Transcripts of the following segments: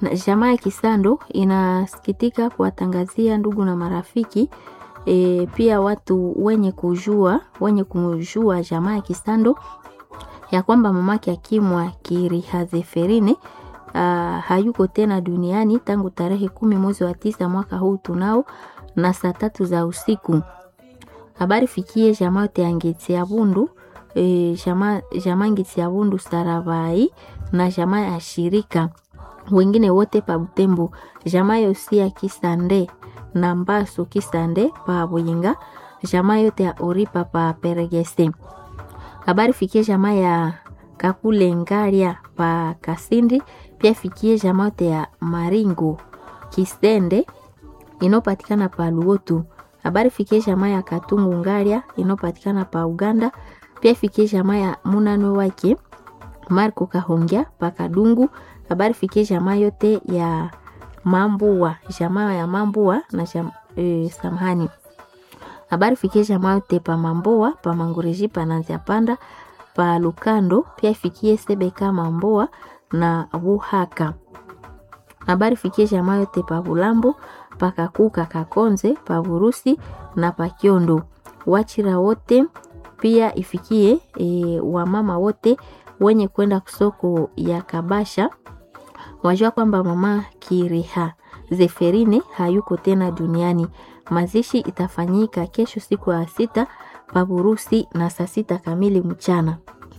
Na jamaa ya Kisando inasikitika kuwatangazia ndugu na marafiki e, pia watu wenye kujua wenye kumjua jamaa ya Kisando ya kwamba mamake Akimwa Kirihazeferine uh, hayuko tena duniani tangu tarehe kumi mwezi wa tisa mwaka huu tunao na saa tatu za usiku. Habari fikie jamaa yote ya Ngeti ya Bundu e, jamaa jamaa Ngeti ya Bundu Sarabai na jamaa ya shirika wengine wote pa Butembo, jamaa yosi ya Kisande na Mbasu Kisande pa Buyinga, jamaa yote ya Oripa pa Peregese. Habari fikie jamaa ya Kakule Ngaria pa Kasindi, pia fikie jamaa yote ya Maringo Kisende inopatikana pa Luotu. Habari fikie jamaa ya Katungu Ngaria inopatikana pa Uganda, pia fikie jamaa ya Munanwe wake Marco Kahongya pa Kadungu. Habari fikie jamaa yote ya Mambua, jamaa ya Mambua na jam, e, samahani. Habari fikie jamaa yote pa Mamboa, pa Mangureji, pa Nanzia Panda, pa Lukando, pia ifikie Sebeka Mamboa na Buhaka. Habari fikie jamaa yote pa Bulambo, pa Kakuka Kakonze, pa Burusi na pa Kiondo. Wachira wote pia ifikie e, wamama wote wenye kwenda kusoko ya Kabasha wajua kwamba mama Kiriha Zeferine hayuko tena duniani. Mazishi itafanyika kesho siku ya sita paburusi na saa sita kamili mchana.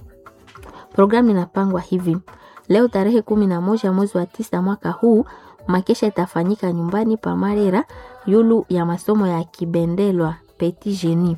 Programu inapangwa hivi: leo tarehe kumi na moja mwezi wa tisa mwaka huu makesha itafanyika nyumbani pa Marera yulu ya masomo ya Kibendelwa Petit Genie.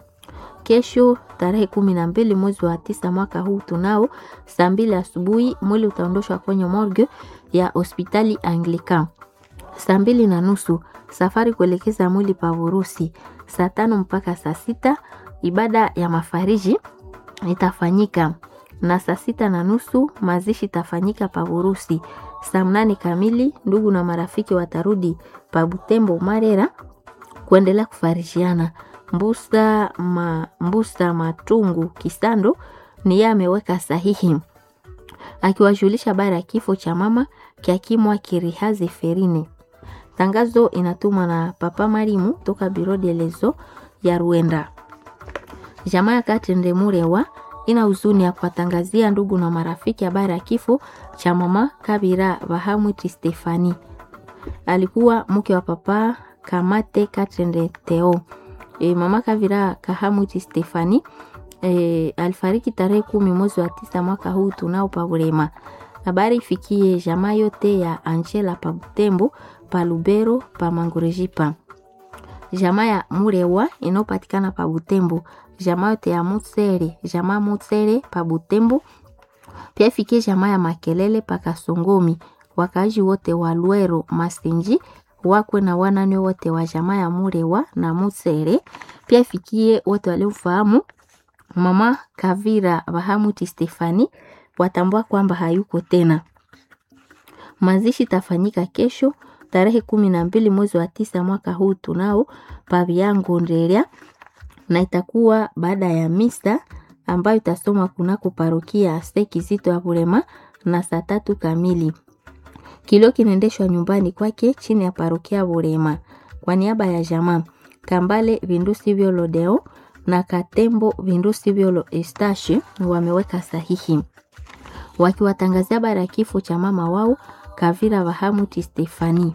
Kesho tarehe kumi na mbili mwezi wa tisa mwaka huu tunao saa mbili asubuhi mwili utaondoshwa kwenye morgue ya hospitali Anglican. Saa mbili na nusu safari kuelekeza mwili pa Urusi. Saa tano mpaka saa sita ibada ya mafariji itafanyika na saa sita na nusu mazishi itafanyika pa Urusi. Saa mnane kamili ndugu na marafiki watarudi pa Butembo Marera kuendelea kufarishiana. Mbusa, ma, Mbusa Matungu Kisando ni yeye ameweka sahihi akiwajulisha habari ya kifo cha mama Kiakimwa Kirihazi Ferine. Tangazo inatumwa na Papa Marimu toka Biro de Lezo ya Ruenda. Jamaa ya Katende Murewa ina huzuni ya kuwatangazia ndugu na marafiki habari ya kifo cha mama Kabira Bahamwiti Stefani. Alikuwa mke wa Papa Kamate Katende Teo. E, mama Kavira Kahamwiti Stefani e, alifariki tarehe kumi mwezi wa tisa mwaka huu tunao pa Burema. Habari ifikie jamaa yote ya Angela pa Butembo, pa Lubero, pa Mangurejipa. Jamaa ya Murewa inayopatikana pa Butembo, jamaa yote ya Mutsere, jamaa Mutsere pa Butembo. Pia ifikie jamaa ya Makelele pa Kasongomi, wakaaji wote wa Lwero Masenji wakwe na wanane wote wa jamaa ya Murewa na Mutsere. Pia ifikie wote waliofahamu mama Kavira Bahamuti Stefani watambua kwamba hayuko tena. Mazishi itafanyika kesho tarehe kumi na mbili mwezi wa tisa mwaka huu tunao paviango ndelia, na itakuwa baada ya misa ambayo itasomwa kunako parokia Sekizito ya Bulema na saa tatu kamili. Kilio kinaendeshwa nyumbani kwake chini ya parokia Bulema kwa niaba ya jamaa Kambale Vindusi Vyolodeo na Katembo Vindusi Vyolo Estashi wameweka sahihi wakiwatangazia habari ya kifo cha mama wao Kavira Bahamuti Stefani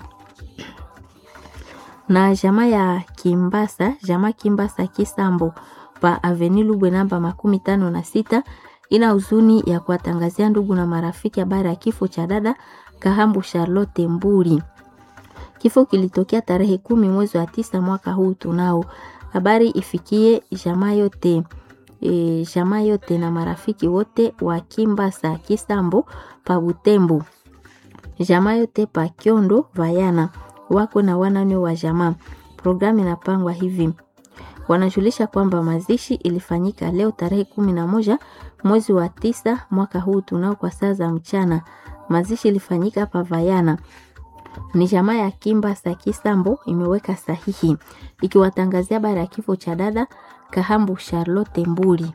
na jamaa ya Kimbasa, jamaa Kimbasa Kisambo pa Avenue Lubwe namba makumi tano na sita ina huzuni ya kuwatangazia ndugu na marafiki habari ya kifo cha dada Kahambu Charlotte Mburi. Kifo kilitokea tarehe kumi mwezi wa tisa mwaka huu tunao. Habari ifikie jamaa yote e, jamaa yote na marafiki wote wa Kimbasa Kisambo pa Butembo, jamaa yote pa Kyondo Vayana wako na wanane wa jamaa. Programu inapangwa hivi, wanajulisha kwamba mazishi ilifanyika leo tarehe kumi na moja mwezi wa tisa mwaka huu tunao kwa saa za mchana. Mazishi ilifanyika pa Vayana ni jamaa ya Kimba Sakisambo imeweka sahihi ikiwatangazia habari ya kifo cha dada Kahambu Charlotte Mbuli.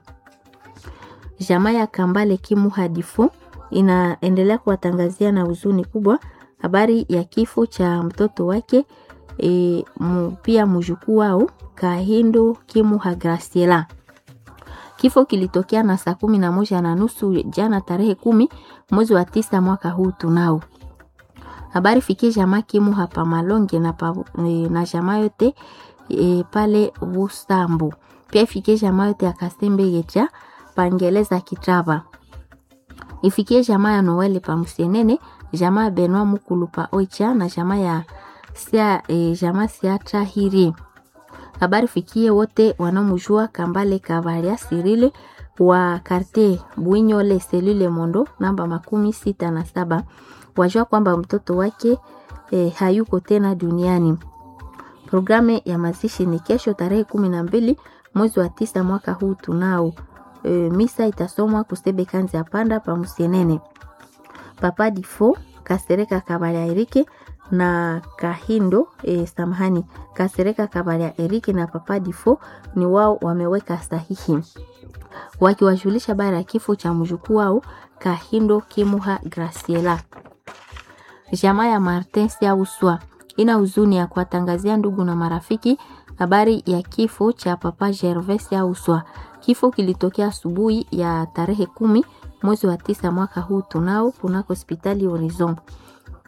Jamaa ya Kambale Kimu Hadifu inaendelea kuwatangazia na huzuni kubwa habari ya kifo cha mtoto wake e, mu, pia mjukuu wao Kahindo Kimuha Graciela. Kifo kilitokea na saa kumi na moja na nusu jana tarehe kumi mwezi wa tisa mwaka huu tunao habari fikie jamaa Kimuha pa Malonge na, pa, e, na jamaa yote e, pale Busambu pia ifikie jamaa yote ya Kasembe Gecha pangeleza Kitaba ifikie jamaa ya Noel pa Musienene jamaa ya Benwa Mukulu pa Oicha na jamaa ya sia, e, jamaa Siatra Hiri habari fikie wote wanaomjua Kambale Kavaria Sirile wa karte Bwinyole selule Mondo namba makumi sita na saba wajua kwamba mtoto wake e, hayuko tena duniani. Programu ya mazishi ni kesho tarehe kumi na mbili mwezi wa tisa mwaka huu tunao. E, misa itasomwa kusebe kanzi ya panda pa Musienene. Papa Difo Kasereka Kabalia Erike na Kahindo e, samahani Kasereka Kabalia Erike na Papa Difo ni wao wameweka sahihi wakiwajulisha bara ya kifo cha mjukuu wao Kahindo Kimuha Graciela. Jamaa ya Martin Siauswa ina huzuni ya kuwatangazia ndugu na marafiki habari ya kifo cha Papa Gervais Siauswa. Kifo kilitokea asubuhi ya tarehe kumi mwezi wa tisa mwaka huu tunao kunako hospitali Horizon.